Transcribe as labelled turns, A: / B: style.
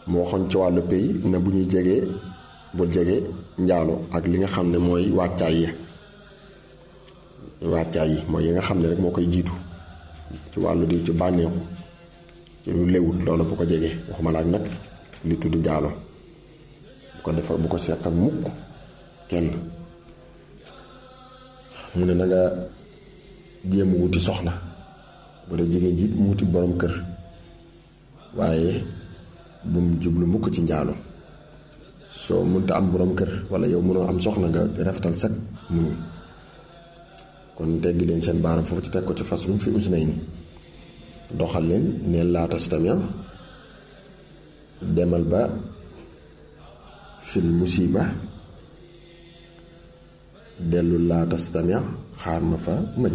A: moo waxoon ci wàllu pays na bu ñuy jegee bul jege njaalo ak li nga xam ne mooy wàccaay yi wàccaay yi mooy yi nga xam ne rek moo koy jiitu ci wàllu di ci bànneexu ci lu lewut loolu bu ko jegee waxuma la ak nag li tudd njaalo bu ko defal bu ko seq ak mukk kenn mu ne na nga jéem wuti soxna bu dee jigéen jiit mu wuti borom kër waaye bu mu jublu mukk ci njaalo soo mënta am borom kër wala yow mënoo am soxna nga rafetal sag muñ kon teggi leen seen baaram foofu ci teg ko ci fas lu mu fi us nay ni doxal leen neen laata si tamit demal ba fil musiba dellu laata si tamit xaar ma fa ma ñëw